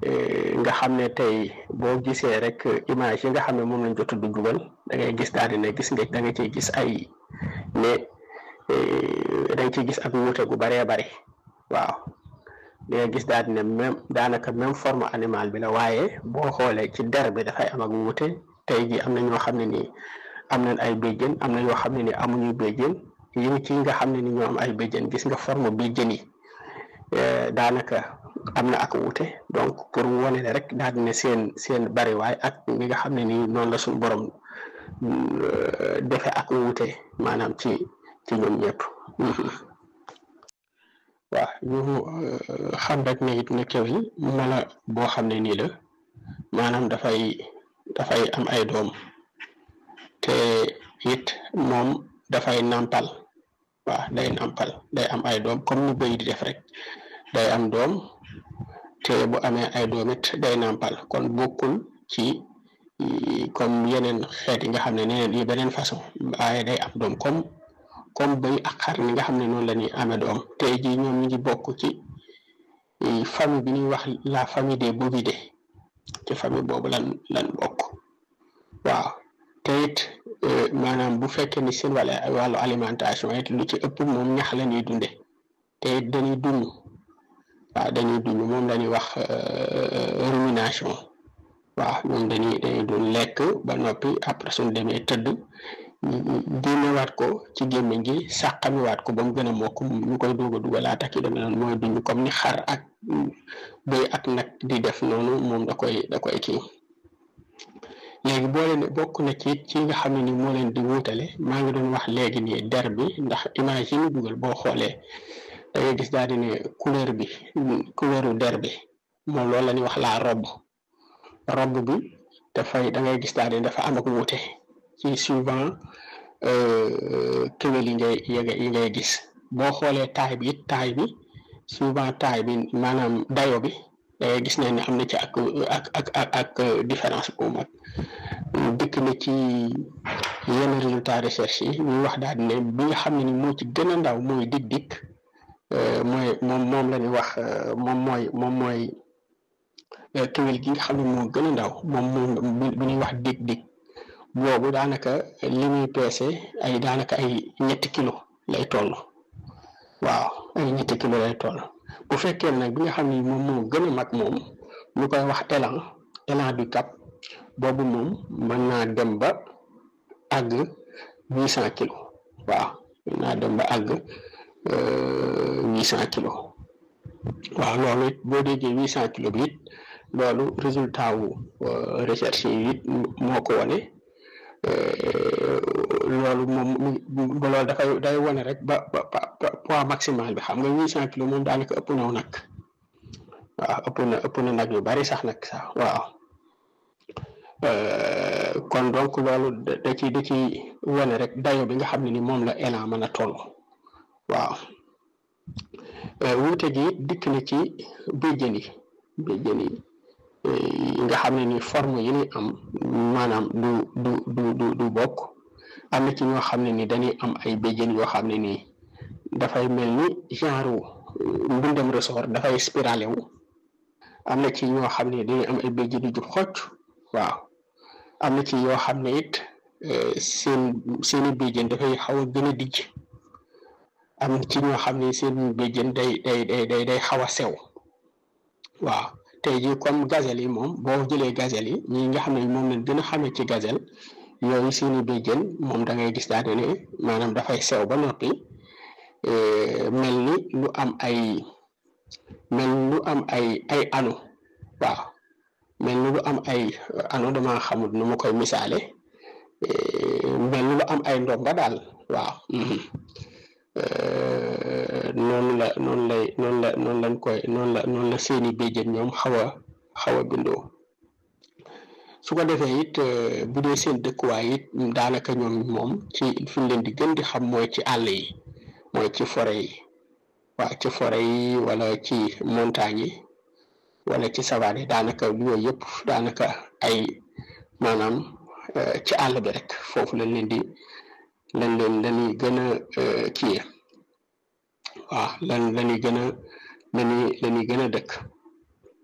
nga xam ne tey boo gisee rek image yi nga xam ne moom lañ jot a dugal da ngay gis daal di ne gis nga da nga ciy gis ay ne da nga ciy gis ak wuute gu baree bari waaw da nga gis daal di ne même daanaka même forme animal bi la waaye boo xoolee ci der bi dafay am ak wuute tey jii am na ñoo xam ne nii am nañ ay béjjën am na ñoo xam ne ni amuñu béjjën yi ci nga xam ne ni ñoo am ay béjjën gis nga forme béjjën yi daanaka am na ak wuute donc pour wane ne rek daal di ne seen seen bariwaay ak li nga xam ne nii noonu la suñu borom defe ak wuute maanaam ci ci ñoom ñëpp waaw ñu xam rek ne it ne kéwél mala boo xam ne nii la maanaam dafay dafay am ay doom te it moom dafay nàmpal waaw day nàmpal day am ay doom comme ni bëy di def rek day am doom te bu amee ay doom it day nàmpal kon bokkul ci comme yeneen xeet yi nga xam ne neneen yi beneen façon waaye day am doom comme comme bëy ak xar ni nga xam ne noonu la ñuy amee doom tey jii ñoom ñu ngi bokk ci famille bi ñuy wax la famille des bovidés ci famille boobu lan lan bokk waaw te it maanaam bu fekkee ni seen wàllu wàllu alimentation it lu ci ëpp moom ñax la ñuy dunde te it dañuy dund waaw dañuy dund moom la ñuy wax rumination waaw ñoom dañuy dañuy dund lekk ba noppi après suñ demee tëdd génnewaat ko ci gémmiñ gi sàqamiwaat ko ba mu gën a mokk ñu koy doog a dugalaat ak yi demee noonu mooy dund comme ni xar ak bëy ak nag di def noonu moom da koy da koy kii léegi boo leen bokk na ci ci nga xam ne ni moo leen di wuutale maa ngi doon wax léegi nii der bi ndax image yi ñu dugal boo xoolee da ngay gis daal di ne couleur bi couleuru der bi moom loolu la ñuy wax la robe robe bi dafay da ngay gis daal di dafa am ak wuute ci suivant kéwél yi ngay yi ngay gis boo xoolee taay bi it taay bi souvent taay bi maanaam dayo bi da ngay gis ne ni am na ci ak ak ak ak ak différence bu mag dikk na ci yenn résultat recherche yi ñuy wax daal ne bi nga xam ne ni moo ci gën a ndaw mooy dig dikk mooy moom moom la ñuy wax moom mooy moom mooy kéwél gi nga xam ne moo gën a ndaw moom moom bi ñuy wax dig dig boobu daanaka li muy peese ay daanaka ay ñetti kilo lay toll waaw ay ñetti kilo lay toll bu fekkee nag bi nga xam ne moom moo gën a mag moom ñu koy wax élan élan du cap boobu moom mën naa dem ba àgg huit cent kilos waaw mën naa dem ba àgg huit cent kilos waaw loolu it boo déggee huit cent kilos bi it loolu résultat wu recherche yi it moo ko wane loolu moom mu loolu dafay day wane rek ba ba poids maximal bi xam nga huit cent kilos moom daanaka ëpp naw nag waaw ëpp na ëpp na nag yu bari sax nag sax waaw kon donc loolu da ci da ci wane rek dayo bi nga xam ne ni moom la élan mën a toll waaw wuute gi dikk na ci béjjën yi béjjën yi nga xam ne ni forme yi ñuy am maanaam du du du du du bokk am na ci ñoo xam ne ni dañuy am ay béjjën yoo xam ne nii dafay mel ni genre mbundem ressort dafay spiralé wu am na ci ñoo xam ne dañuy am ay béjjën yu jub xocc waaw am na ci yoo xam ne it seen seeni béjjën dafay xaw a gën a dijj am na ci ñoo xam ne seen béjjën day day day day day xaw a sew waaw tey jii comme gazelle yi moom boo jëlee gazelle yi ñi nga xam ne moom lañ gën a xamee ci gazelle yooyu seeni béjjën moom da ngay gis daal ne maanaam dafay sew ba noppi mel ni lu am ay mel lu am ay ay anu waaw mel ni lu am ay anu dama xamul nu ma koy misaale mel ni lu am ay ndomba daal waaw noonu la noonu lay noonu la noonu lañ koy noonu la noonu la seeni béjjën ñoom xaw a xaw a bindoo su ko defee it bu dee seen dëkkuwaay it daanaka ñoom moom ci fi ñu leen di gën di xam mooy ci àll yi mooy ci forêt yi waaw ci forêt yi wala ci montagne yi wala ci savane yi daanaka yooyu yëpp daanaka ay maanaam ci àll bi rek foofu lañ leen di lañ leen lañuy gën a kii waaw lan lañuy gën a lañuy lañuy gën a dëkk